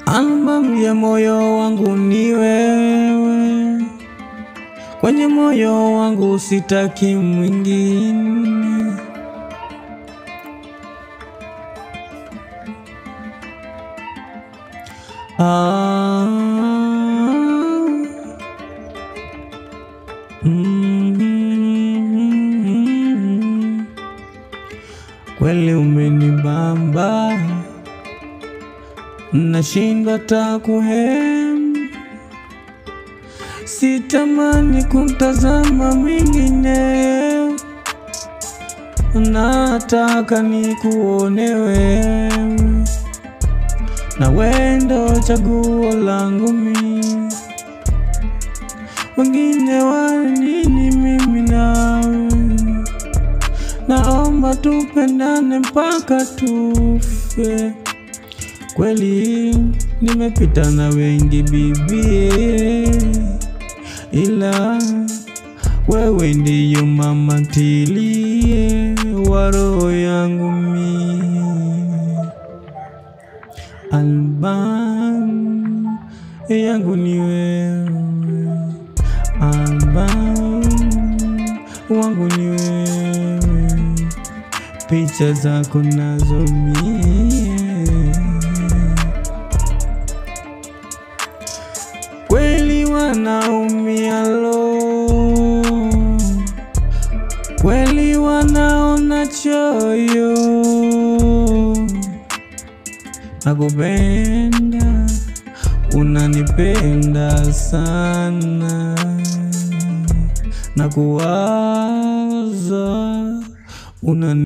Albamu ya moyo wangu ni wewe, kwenye moyo wangu sitaki mwingine. Ah, mm, kweli umenibamba, nashindwa ta kuhem, sitamani kumtazama mwingine, nataka nikuone wewe na wendo chaguo langu mi, wengine wanini mimi nawe, naomba tupendane mpaka tufe. Kweli nimepita na wengi bibie, ila wewe ndiyo mama tilie wa roho yangu mie Albamu yangu ni wewe, albamu wangu ni wewe, picha zako nazo mie. Kweli wanaumia lo, kweli wanaona choyo nakupenda, unanipenda sana, nakuwaza unani